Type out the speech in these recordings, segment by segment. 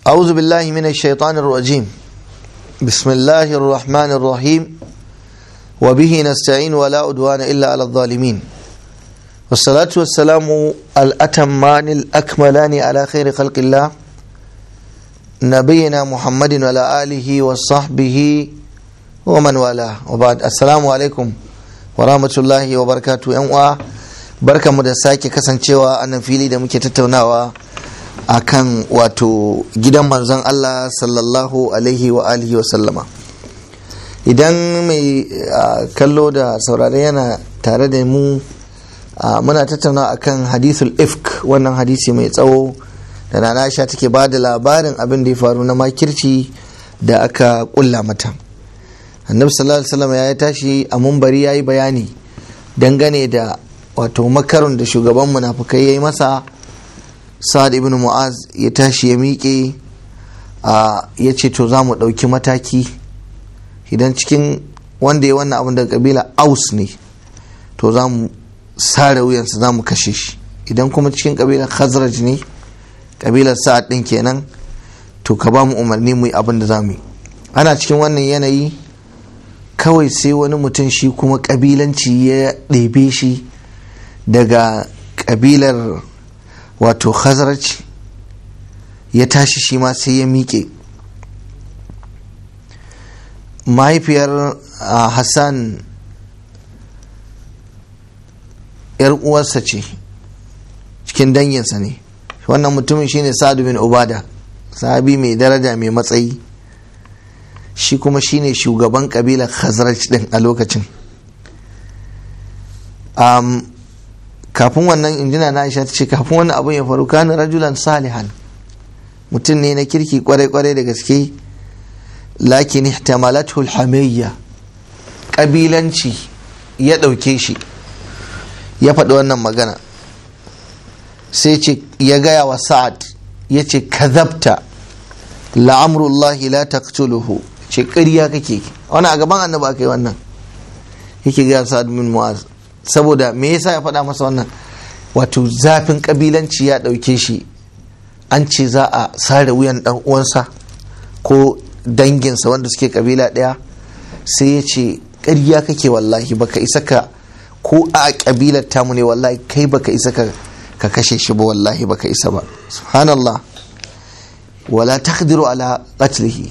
أعوذ بالله من الشيطان الرجيم بسم الله الرحمن الرحيم وبه نستعين ولا أدوان إلا على الظالمين والصلاة والسلام الأتمان الأكملان على خير خلق الله نبينا محمد وعلى آله وصحبه ومن والاه وبعد السلام عليكم ورحمة الله وبركاته أنواع barka mu da sake kasancewa a nan fili da muke tattaunawa a kan wato gidan manzon Allah sallallahu alaihi wa alihi wa sallama idan mai kallo da saurare yana tare da mu muna tattauna akan hadithul ifk wannan hadisi mai tsawo da na Aisha take ba da labarin abin da ya faru na makirci da aka kulla mata annabi sallallahu alaihi wasallam ya tashi a mumbari ya yi bayani dangane da wato makarun da shugaban munafukai ya yi masa sa'ad ibn mu'az ya tashi ya miƙe ya ce to za mu ɗauki mataki idan cikin wanda ya wannan abin daga kabila aus ne to za mu sare wuyansa za mu kashe shi idan kuma cikin kabilar khazraj ne kabilar sa'ad ɗin kenan to ka ba mu umarni mu yi abin da za mu yi ana cikin wannan yanayi kawai sai wani mutum shi kuma kabilanci ya ɗebe shi daga kabilar wato khazraj ya tashi shi ma sai ya miƙe mahaifiyar hassan yar uwarsa ce cikin danginsa ne wannan mutumin shine sa'adu bin ubada sahabi mai daraja mai matsayi shi kuma shine shugaban kabilar khazraj din a lokacin kafin wannan injina na aisha ta ce kafin wannan abin ya faru kana rajulan salihan mutum ne na kirki kwarai-kwarai da gaske lakin ihtamalatu alhamiyya kabilanci ya ɗauke shi ya faɗi wannan magana sai ce ya gaya wa sa'ad ya ce kazabta la'amrullahi la taqtuluhu ce ƙarya kake wani a gaban annabi aka yi wannan yake gaya sa'ad min mu'az saboda me yasa ya faɗa masa wannan wato zafin kabilanci ya ɗauke shi an ce za a sare wuyan ɗan uwansa ko danginsa wanda suke kabila ɗaya sai ya ce ƙarya kake wallahi baka isa ka ko a kabilar tamu ne wallahi kai baka isa ka ka kashe shi ba wallahi baka isa ba subhanallah wala taqdiru ala qatlihi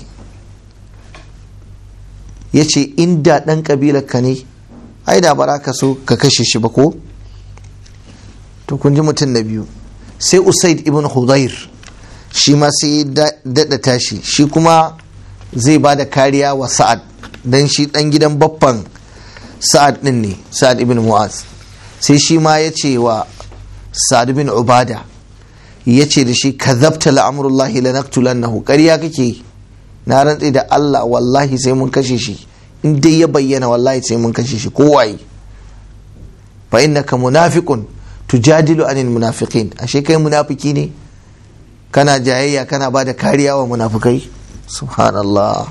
yace inda ɗan kabilar ka ne ai da bara ka so ka kashe shi ba ko to kun ji mutum na biyu sai usaid ibn hudayr shi ma sai daɗa tashi shi kuma zai ba da kariya wa sa'ad don shi ɗan gidan baffan sa'ad ɗin ne sa'ad ibn mu'az sai shi ma ya ce wa sa'ad ibn ubada ya ce da shi ka zabta la'amurullahi la naqtulannahu ƙarya kake na rantse da Allah wallahi sai mun kashe shi in dai ya bayyana wallahi sai mun kashe shi kowaye fa innaka munafiqun tujadilu anil munafiqin ashe kai munafiki ne kana jayayya kana ba da kariya wa munafikai subhanallah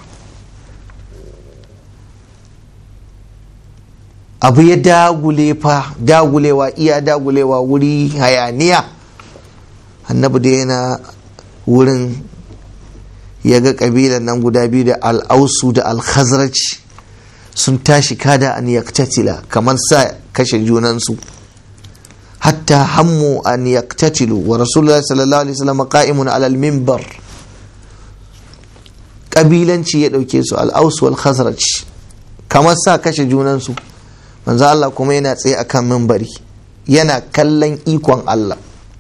abu ya dagule fa dagulewa iya dagulewa wuri hayaniya annabi da yana wurin ya ga kabilan nan guda biyu da al'ausu da al-khazraj sun tashi kada an yaktatila kamar sa kashe junansu hatta hammu an yaktatilu wa rasulullahi sallallahu alaihi wasallam qa'imun ala al-minbar kabilanci ya dauke su al-aus wal khazraj kamar sa kashe junansu manzo Allah kuma yana tsaye akan minbari yana kallon ikon Allah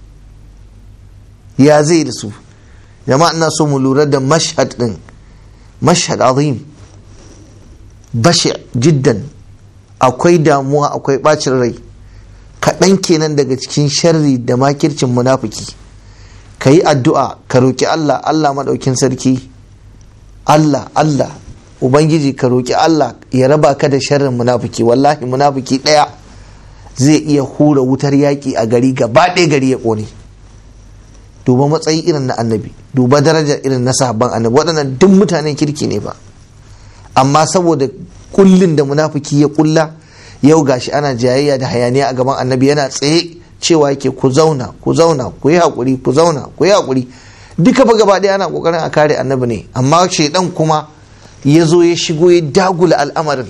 ya zai da su jama'a ina so mu lura da mashhad din mashhad azim bashi jiddan akwai damuwa akwai bacin rai kaɗan kenan daga cikin sharri da makircin munafiki ka yi addu'a ka roƙi Allah Allah maɗaukin sarki Allah Allah Ubangiji ka roƙi Allah ya raba ka da sharrin munafiki wallahi munafiki ɗaya zai iya hura wutar yaƙi a gari gaba ɗaya gari ya ƙone duba matsayi irin na annabi duba daraja irin na sahabban annabi waɗannan duk mutanen kirki ne ba amma saboda kullin da munafiki ya kulla yau gashi ana jayayya da hayaniya a gaban annabi yana tsaye cewa yake ku zauna ku zauna ku yi haƙuri ku zauna ku yi haƙuri duka ba gaba ɗaya ana kokarin a kare annabi ne amma shaidan kuma ya zo ya shigo ya dagula al'amarin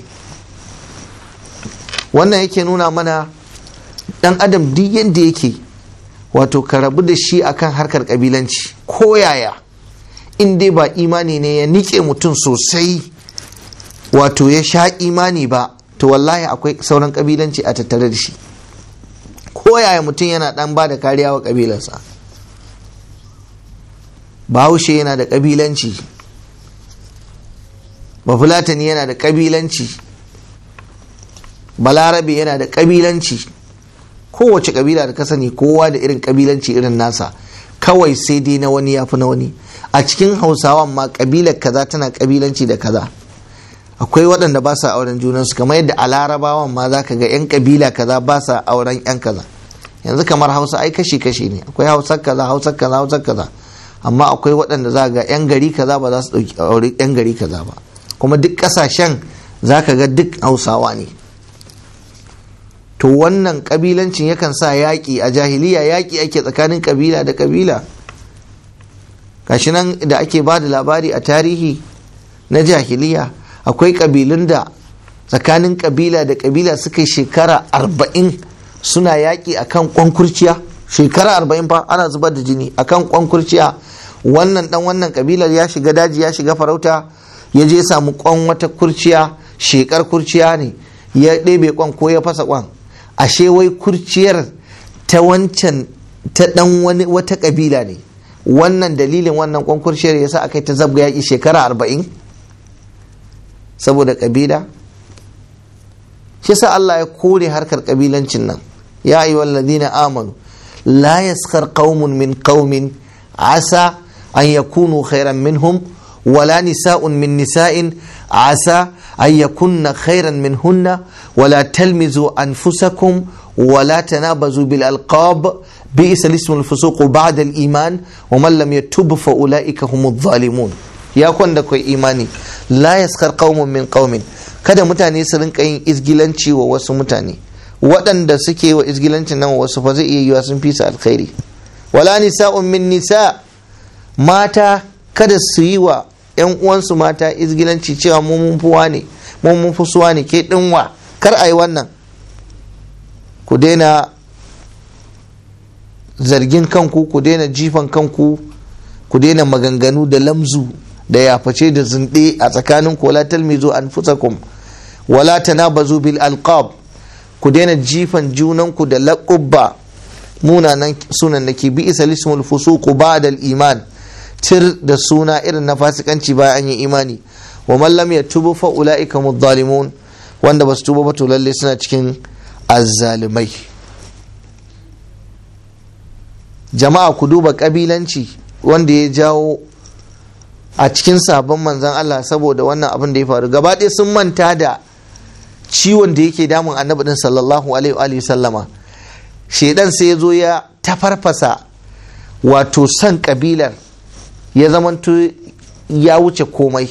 wannan yake nuna mana dan adam duk yadda yake wato ka rabu da shi akan harkar kabilanci ko yaya in dai ba imani ne ya nike mutum sosai wato ya sha imani ba to wallahi akwai sauran kabilanci a tattare da shi ko yaya mutum yana dan ba da kariya wa kabilarsa bahaushe yana da kabilanci bafulatani yana da kabilanci balarabe yana da kabilanci kowace kabila da ka sani kowa da irin kabilanci irin nasa kawai sai dai na wani ya fi na wani a cikin hausawan ma kabilar kaza tana kabilanci da kaza akwai waɗanda ba sa auren junansu kamar yadda a larabawan ma za ka ga 'yan kabila kaza ba sa auren 'yan kaza yanzu kamar hausa ai kashi kashi ne akwai hausar kaza hausar kaza hausar kaza amma akwai waɗanda za ga 'yan gari kaza ba za su ɗauki aure 'yan gari kaza ba kuma duk ƙasashen za ka ga duk hausawa ne to wannan ƙabilancin yakan sa yaƙi a jahiliya yaƙi ake tsakanin ƙabila da ƙabila gashi nan da ake ba da labari a tarihi na jahiliya akwai ƙabilun da tsakanin ƙabila da ƙabila suka yi shekara arba'in suna yaƙi a kan ƙwankurciya shekara arba'in fa ana zubar da jini a kan ƙwankurciya wannan ɗan wannan ƙabilar ya shiga daji ya shiga farauta ya je samu ƙwan wata kurciya shekar kurciya ne ya ɗebe ƙwan ko ya fasa ƙwan ashe wai kurciyar ta wancan ta ɗan wani wata ƙabila ne wannan dalilin wannan ƙwan kurciyar ya sa aka yi ta zabga yaƙi shekara arba'in saboda ƙabila shi sa Allah ya kore harkar ƙabilancin nan ya yi ladina amanu la yaskar qaumun min qaumin asa an yakunu khairan minhum wala nisa'un min nisa'in asa an yakunna khairan minhunna wala talmizu anfusakum ولا تنابزوا بالألقاب بئس الاسم الفسوق بعد الإيمان ومن لم يتب فأولئك هم الظالمون ya kwanda kai imani la yaskar qaumun min qaumin kada mutane su rinka yin izgilanci wa wasu mutane waɗanda suke wa izgilancin nan wasu fa zai iya yiwa sun fi su alkhairi wala nisa'un min nisa mata kada su yi wa yan uwansu mata izgilanci cewa mu mun fuwa ne mu mun fusuwa ne ke dinwa kar ai wannan ku daina zargin kanku ku daina jifan kanku ku daina maganganu da lamzu da yaface da zunɗe a tsakanin ku wala talmizu anfusakum wala tanabazu bil alqab ku daina jifan junanku da laqubba munanan sunan nake bi isa lismul fusuqu ba'da al iman tir da suna irin na fasikanci bayan an yi imani wa man lam yatubu fa ulaika mudh wanda basu tuba ba to lalle suna cikin azzalimai jama'a ku duba kabilanci wanda ya jawo a cikin sabon manzan Allah saboda wannan abin da ya faru gaba ɗaya sun manta da ciwon da yake damun annabi din sallallahu alaihi wa sallama shedan sai ya zo ya tafarfasa wato son kabilar ya zamanto ya wuce komai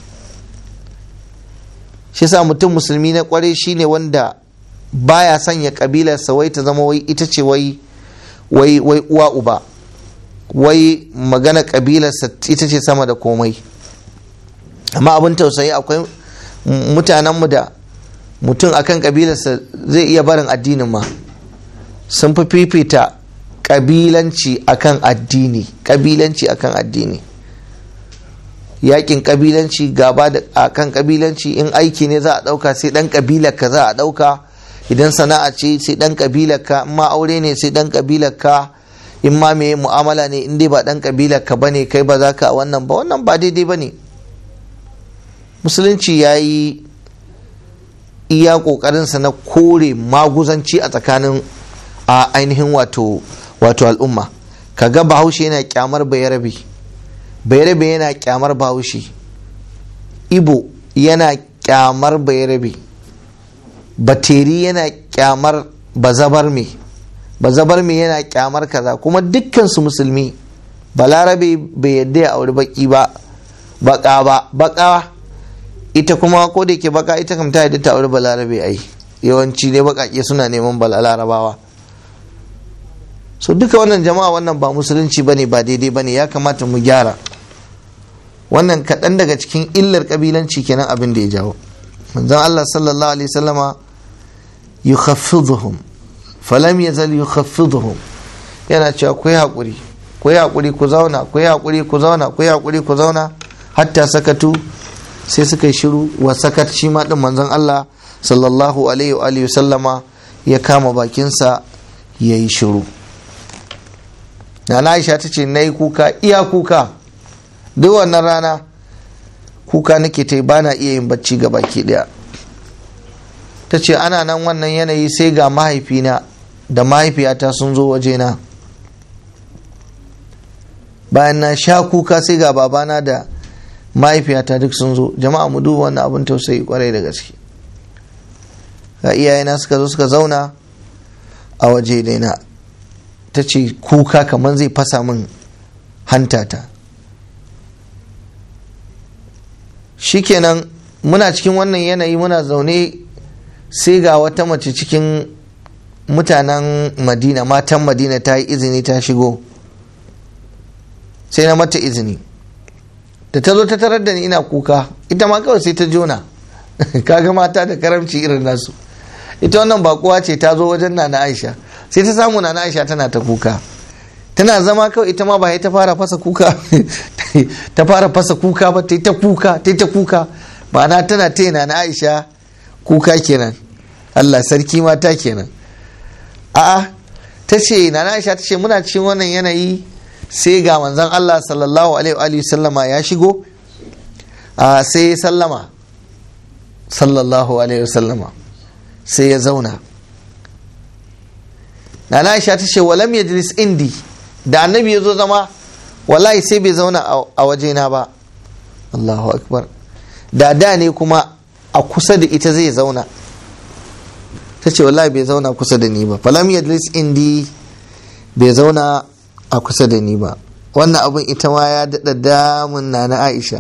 shi sa mutum musulmi na kware shine wanda baya sanya kabilarsa wai ta zama wai ita ce wai wai wai uwa uba wai magana kabilarsa ita ce sama da komai amma abin tausayi akwai mutanenmu da mutum akan kabilarsa zai iya barin addinin ma sun fi fifita kabilanci akan addini kabilanci akan addini yakin kabilanci gaba da akan kabilanci in aiki ne za a dauka sai dan kabilar ka za a dauka idan sana'a ce sai dan kabilar ka in ma aure ne sai dan kabilar ka in ma me mu'amala ne in dai ba dan kabilar ka bane kai ba za ka wannan ba wannan ba daidai bane musulunci ya yi iya kokarinsa na kore maguzanci a tsakanin a ainihin wato wato al'umma kaga bahaushe yana kyamar bayarabe bayarabe yana kyamar bahaushe ibo yana kyamar bayarabe bateri yana kyamar bazabar me bazabar me yana kyamar kaza kuma dukkan su musulmi balarabe bai yadda ya auri baki ba baka ba baka ita kuma ko da ke baka ita kam ta yadda ta auri balarabe ai yawanci ne bakake suna neman balarabawa so duka wannan jama'a wannan ba musulunci bane ba daidai bane ya kamata mu gyara wannan kaɗan daga cikin illar ƙabilanci kenan abin da ya jawo manzon Allah sallallahu alaihi wasallama yukhaffiduhum falam yazal yukhaffiduhum yana cewa ku yi haƙuri ku yi haƙuri ku zauna ku yi haƙuri ku zauna ku yi haƙuri ku zauna hatta sakatu sai suka yi shiru wa sakat shi ma din manzon Allah sallallahu alaihi wa alihi sallama ya kama bakinsa ya yi shiru na Aisha ta ce na yi kuka iya kuka duk wannan rana kuka nake ta ba na iya yin bacci ga baki daya ta ce ana nan wannan yanayi sai ga mahaifina da mahaifiyata sun zo wajena bayan na sha kuka sai ga babana da mahaifiyata duk sun zo jama'a mu duba wannan abin tausayi kwarai da gaske ga iyayena suka zo suka zauna a waje daina ta ce kuka kamar zai fasa min hantata shikenan muna cikin wannan yanayi muna zaune sai ga wata mace cikin mutanen madina matan madina ta yi izini ta shigo sai na mata izini da ta zo ta tarar da ni ina kuka ita ma kawai sai ta jona kaga mata da karamci irin nasu ita wannan bakuwa ce ta zo wajen nana aisha sai ta samu nana aisha tana ta kuka tana zama kawai ita ma ba ta fara fasa kuka ta fara fasa kuka ba ta ta kuka ta ta kuka ma'ana tana ta nana aisha kuka kenan allah sarki mata kenan a'a ta ce nana aisha ta ce muna cikin wannan yanayi sai ga manzon Allah sallallahu alaihi sallama ya shigo a sai sallama sallallahu alaihi sallama sai ya zauna na Aisha ta ce walam yajlis indi da annabi ya zo zama wallahi sai bai zauna a wajena ba Allahu akbar da da ne kuma a kusa da ita zai zauna ta ce wallahi bai zauna kusa da ni ba falam yajlis indi bai zauna a kusa da ni ba wannan abin ita ma ya daɗa damun na na aisha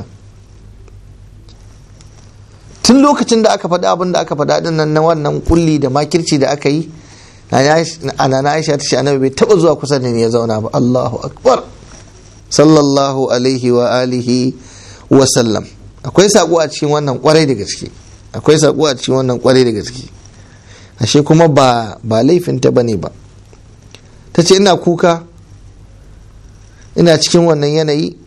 tun lokacin da aka faɗi abin da aka faɗa ɗin nan na wannan kulli da makirci da aka yi ana na aisha ta ce annabi bai taɓa zuwa kusa da ni ya zauna ba allahu akbar sallallahu alaihi wa alihi wa sallam akwai saƙo a cikin wannan kwarai da gaske akwai saƙo a cikin wannan kwarai da gaske ashe kuma ba ba laifinta bane ba ta ce ina kuka ina cikin wannan yanayi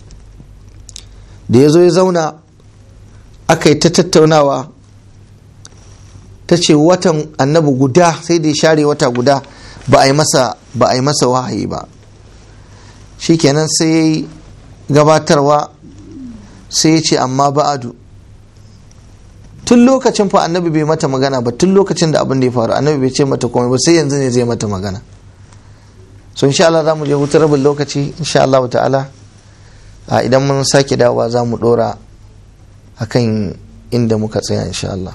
da ya zo ya zauna aka yi ta tattaunawa ta ce watan annabi guda sai da ya share wata guda ba a yi masa ba a yi masa wahayi ba shikenan sai ya yi gabatarwa sai ya ce amma ba'adu tun lokacin fa annabi bai mata magana ba tun lokacin da abin da ya faru annabi bai ce mata komai ba sai yanzu ne zai mata magana so insha Allah za mu je hutu rabin lokaci insha Allah ta'ala a idan mun sake dawowa za mu dora akan inda muka tsaya insha Allah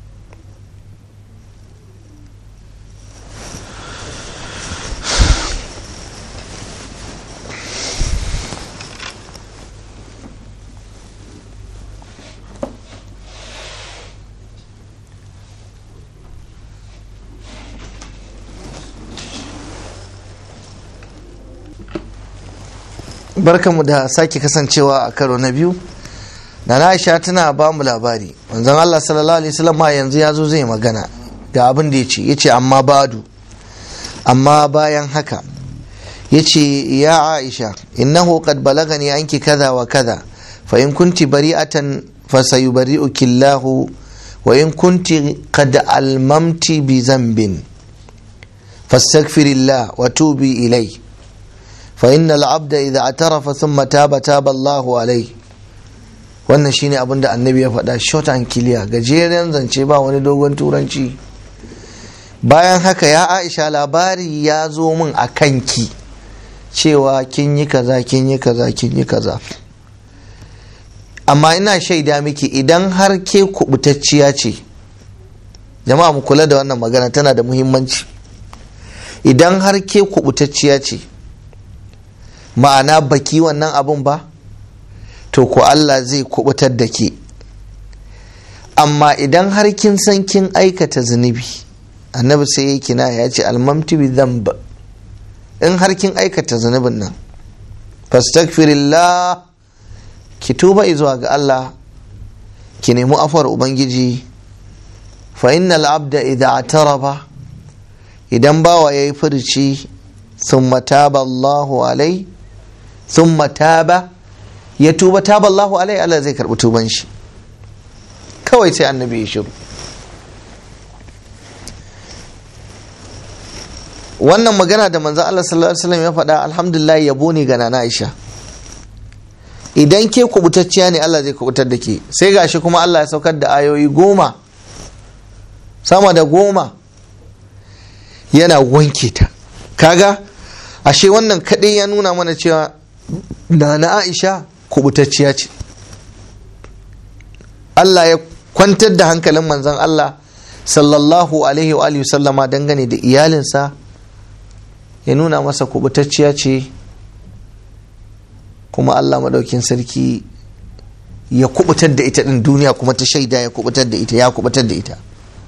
barkanmu da sake kasancewa a karo na biyu da aisha tana ba mu labari wanzan Allah sallallahu alaihi wasallam yanzu ya zo zai magana ga abin da ya ce ya ce amma badu amma bayan haka ya ce ya aisha innahu qad balagani anki kaza wa kaza fa in kunti bari'atan fa sayubari'uki Allah wa in kunti qad almamti bi zambin fastaghfirillah wa tubi ilayhi فإن العبد إذا اعترف ثم تاب تاب الله عليه wannan shine abin da annabi ya faɗa short and clear gajeren zance ba wani dogon turanci bayan haka ya aisha labari ya zo min a kanki cewa kin yi kaza kin yi kaza kin yi kaza amma ina shaida miki idan har ke kubutacciya ce jama'a mu kula da wannan magana tana da muhimmanci idan har ke kubutacciya ce ma'ana baki wannan abun ba to ko Allah zai kubutar da ke amma idan har kin san kin aikata zunubi annabi sai ya kina ya ce almamti bi dhanb in har kin aikata zunubin nan fastaghfirillah ki tuba zuwa ga Allah ki nemi afuwar ubangiji fa innal abda idza ataraba idan bawa yayi furci thumma taba Allahu alai thumma taba ya tuba taba Allahu alai Allah zai karbi tuban shi kawai sai annabi ya shiru wannan magana da manzo Allah sallallahu alaihi wasallam ya faɗa alhamdulillah yabo ne ga nana Aisha idan ke kubutacciya ne Allah zai kubutar da ke sai gashi kuma Allah ya saukar da ayoyi goma sama da goma yana wanke ta kaga ashe wannan kaɗai ya nuna mana cewa nana Aisha kubutacciya ce Allah ya kwantar da hankalin manzon Allah sallallahu alaihi wa sallama dangane da iyalinsa ya nuna masa kubutacciya ce kuma Allah maɗaukin sarki ya kubutar da ita ɗin duniya kuma ta shaida ya kubutar da ita ya kubutar da ita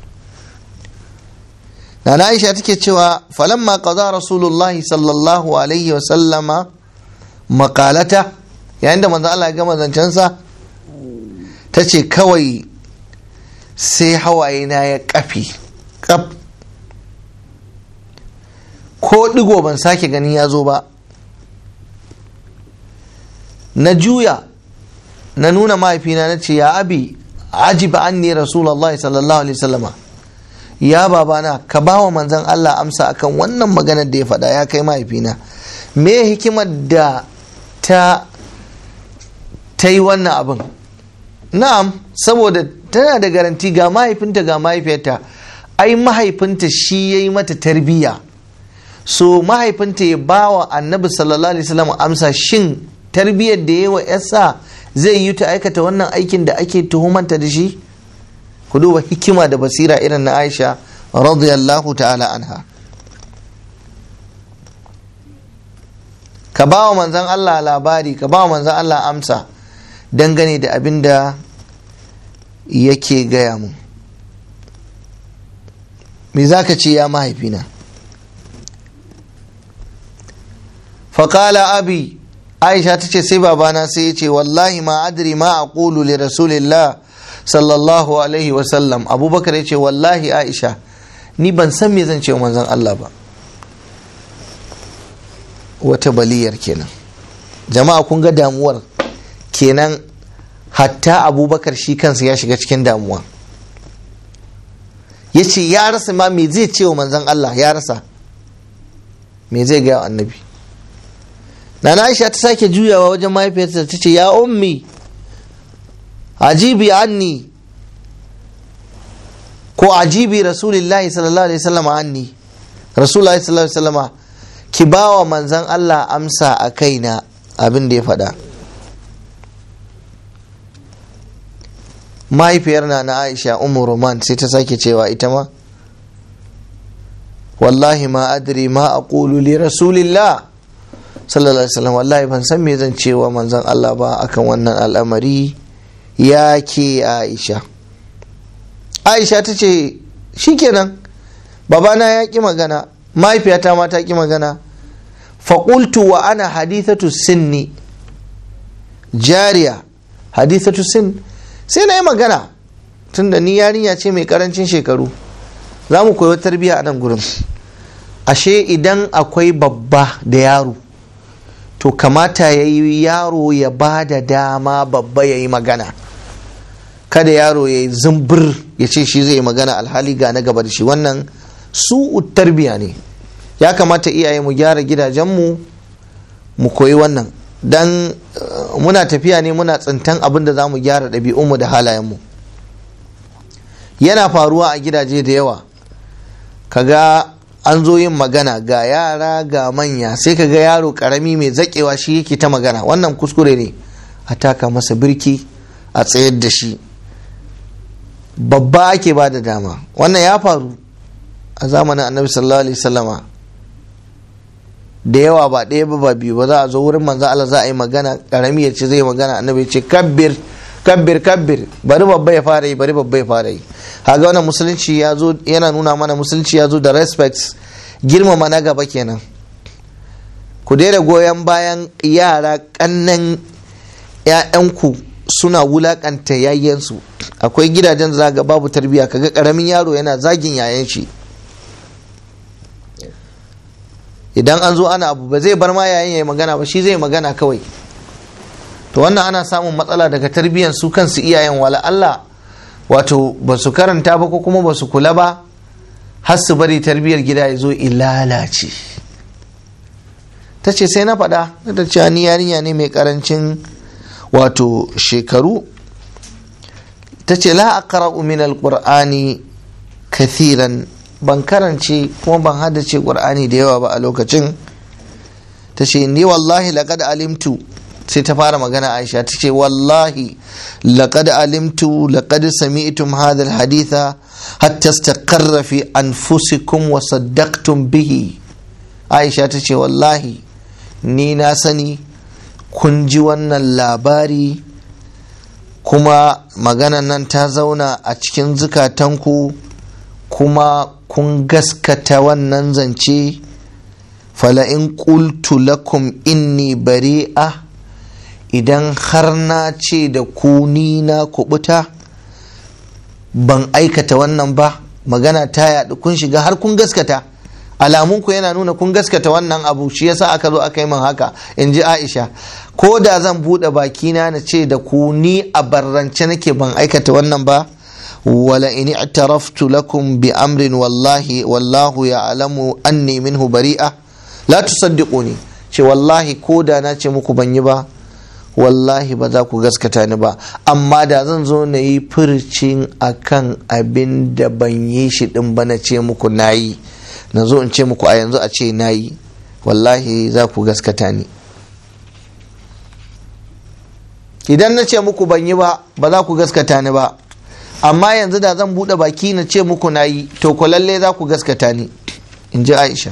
Nana Aisha take cewa falamma qaza Rasulullah sallallahu alaihi wa sallama makalata yayin da manzo Allah ya gama zancensa ta ce kawai sai hawaye na ya kafi kaf ko digo ban sake ganin ya zo ba na juya na nuna mahaifina na ce ya abi ajiba anni rasulallah sallallahu alaihi wasallama ya babana ka ba wa manzan Allah amsa akan wannan maganar da ya faɗa ya kai mahaifina me hikimar da ta ta yi wannan abin na'am saboda tana da garanti ga mahaifinta ga mahaifiyarta ai mahaifinta shi ya yi mata tarbiyya so mahaifinta ya ba wa annabi sallallahu alaihi wasallam amsa shin tarbiyyar da yawa yasa zai yi ta aikata wannan aikin da ake tuhumanta da shi ku duba hikima da basira irin na aisha radiyallahu ta'ala anha ka ba wa manzan Allah labari ka ba wa manzan Allah amsa dangane da abin da yake gaya mu me za ka ce ya mahaifina faƙala abi aisha ta ce sai babana sai ya ce wallahi ma adri ma a ƙulu li rasulillah sallallahu alaihi wasallam abubakar ya ce wallahi aisha ni ban san me zan ce wa manzon Allah ba wata baliyar kenan jama'a kun ga damuwar kenan hatta abubakar shi kansa ya shiga cikin damuwa ya ce ya rasa ma me zai ce wa manzon Allah ya rasa me zai gaya wa annabi Nana Aisha ta sake juyawa wajen mahaifiyarta ta ce ya ummi ajibi anni ko ajibi rasulillahi sallallahu alaihi wasallam anni rasulullahi sallallahu alaihi wasallam ki bawa manzon Allah amsa a kaina abin da ya faɗa mahaifiyar na na Aisha Ummu Roman sai ta sake cewa ita ma wallahi ma adri ma aqulu li rasulillah sallallahu alaihi wasallam wallahi ban san me zan cewa manzon Allah ba akan wannan al'amari ya ke Aisha Aisha ta ce shikenan babana ya ki magana mahaifiyata ma ta ki magana faƙultu wa ana hadithatu sinni jariya hadithatu sin sai na yi magana tunda ni yarinya ce mai karancin shekaru za mu koyi tarbiyya a nan gurin ashe idan akwai babba da yaro to kamata ya yi yaro ya ba da dama babba ya yi magana kada yaro ya yi zumbir ya ce shi zai yi magana alhali ga na gaba da shi wannan su tarbiya ne ya kamata iyaye mu gyara gidajenmu mu koyi wannan dan muna tafiya ne muna tsintan abin da za mu gyara ɗabi'unmu da halayenmu yana faruwa a gidaje da yawa kaga an zo yin magana ga yara ga manya sai ka ga yaro karami mai zakewa shi yake ta magana wannan kuskure ne a taka masa birki a tsayar da shi babba ake ba da dama wannan ya faru a zamanin annabi sallallahu alaihi wasallama da yawa ba ɗaya ba ba biyu ba za a zo wurin manzo Allah za a yi magana karami ya ce zai magana annabi ya ce kabbir kabbir kabbir bari babba ya fara yi bari babba ya fara yi haga wannan musulunci ya zo yana nuna mana musulunci ya zo da respect girmama na gaba kenan ku daina goyon bayan yara kannan 'ya'yanku suna wulakanta yayyansu akwai gidajen zaga babu tarbiyya kaga karamin yaro yana zagin yayan shi idan an zo ana abu ba zai bar ma yayin yayi magana ba shi zai magana kawai to wannan ana samun matsala daga tarbiyyar su kansu iyayen wala Allah wato ba su karanta ba ko kuma ba su kula ba har su bari tarbiyyar gida ya zo ilalace ta ce sai na faɗa da cewa ni yarinya ne mai karancin wato shekaru ta ce la aqra'u min alqur'ani kathiran ban karance kuma ban haddace qur'ani da yawa ba a lokacin ta ce ni wallahi laqad alimtu sai ta fara magana aisha ta ce wallahi laqad alimtu laqad sami'tum hadha alhaditha hatta istaqarra fi anfusikum wa saddaqtum bihi aisha ta ce wallahi ni na sani kun ji wannan labari kuma maganan nan ta zauna a cikin zukatanku kuma kun gaskata wannan zance fala'in qultu lakum inni bari'a idan har na ce da ku ni na kubuta ban aikata wannan ba magana ta yaɗu kun shiga har kun gaskata alamunku yana nuna kun gaskata wannan abu shi yasa aka zo aka yi min haka in ji aisha ko da zan buɗe bakina na ce da ku ni a barrance nake ban aikata wannan ba wala in i'taraftu lakum bi amrin wallahi wallahu ya'lamu anni minhu bari'a la tusaddiquni ce wallahi ko da na ce muku ban yi ba wallahi ba za ku gaskata ni ba amma da zan zo na yi furcin akan abin da ban yi shi din ba na ce muku na yi na zo in ce muku a yanzu a ce na yi wallahi za ku gaskata ni idan na ce muku ban yi ba ba za ku gaskata ni ba amma yanzu da zan buɗe baki na ce muku na yi to ku lalle za ku gaskata ni in ji aisha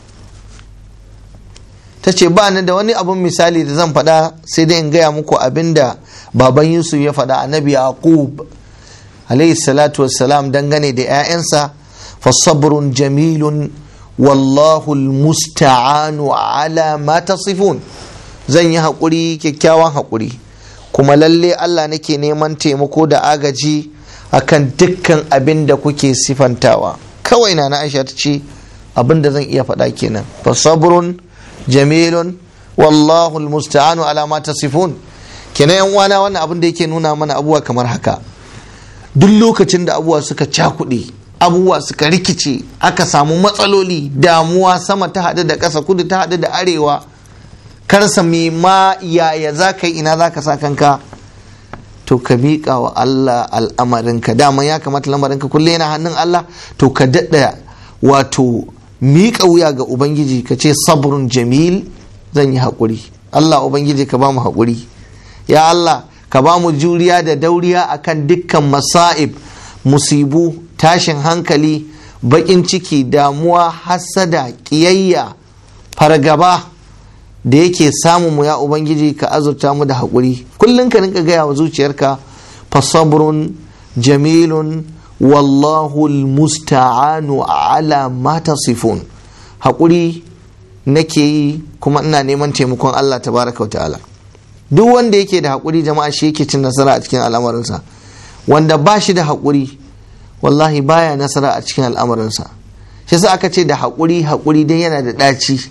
ta ce ba ni da wani abin misali da zan faɗa sai dai in gaya muku abin da baban yusuf ya faɗa annabi yaqub alayhi salatu wassalam dangane da 'ya'yansa fasabrun jamilun wallahu almusta'anu ala ma tasifun zan yi haƙuri kyakkyawan haƙuri kuma lalle Allah nake neman taimako da agaji akan dukkan abin da kuke sifantawa kawai na na aisha ta ce abin da zan iya faɗa kenan fasabrun jamilun wallahu almusta'anu ala ma tasifun kenan yan uwana wannan abin da yake nuna mana abubuwa kamar haka duk lokacin da abubuwa suka cakuɗe abubuwa suka rikice aka samu matsaloli damuwa sama ta haɗu da ƙasa kudu ta haɗu da arewa karsa me ma yaya za ka yi ina za ka sa kanka to ka miƙa wa Allah al'amarinka dama ya kamata lamarinka kullum yana hannun Allah to ka daɗa wato miƙa wuya ga Ubangiji ka ce sabrun jamil zan yi haƙuri Allah Ubangiji ka ba mu haƙuri ya Allah ka ba mu juriya da dauriya akan dukkan masa'ib musibu tashin hankali baƙin ciki damuwa hassada ƙiyayya fargaba da yake samun mu ya ubangiji ka azurta mu da haƙuri kullum ka rinka gaya wa zuciyarka fasabrun jamilun wallahu musta'anu ala ma tasifun haƙuri nake yi kuma ina neman taimakon Allah tabaraka wa ta'ala duk wanda yake da haƙuri jama'a shi yake cin nasara a cikin al'amarinsa wanda ba shi da haƙuri wallahi baya nasara a cikin al'amarinsa shi yasa aka ce da haƙuri haƙuri dai yana da ɗaci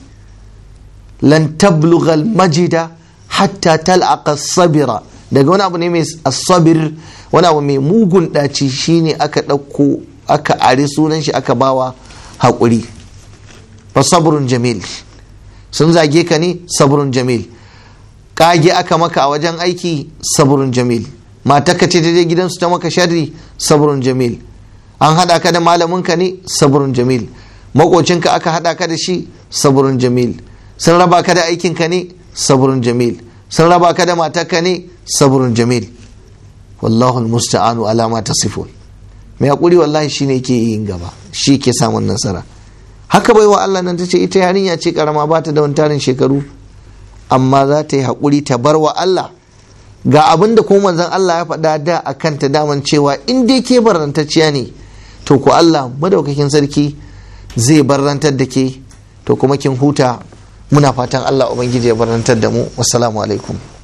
lan tablughal majida hatta tal'aqa sabira daga wani abu ne mai asabir wani abu mai mugun ɗaci shine aka ɗauko aka ari sunan shi aka bawa haƙuri fa sabrun jamil sun zage ka ne sabrun jamil kage aka maka a wajen aiki sabrun jamil matarka ce ta je gidansu ta maka sharri sabrun jamil an haɗa ka da malaminka ne sabrun jamil makocinka aka haɗa ka da shi sabrun jamil sun raba ka da aikinka ne sabrun jamil sun raba ka da matarka ne sabrun jamil wallahu musta'anu ala ma tasifun mai hakuri wallahi shine yake yin gaba shi ke samun nasara haka bai wa Allah nan ta ce ita yarinya ce karama ba ta da wani tarin shekaru amma za ta yi hakuri ta bar wa Allah ga abin da kuma manzon Allah ya faɗa da a kanta daman cewa in dai ke barantacciya ne to ku Allah madaukakin sarki zai barantar da ke to kuma kin huta muna fatan Allah ubangiji ya barantar da mu wassalamu alaikum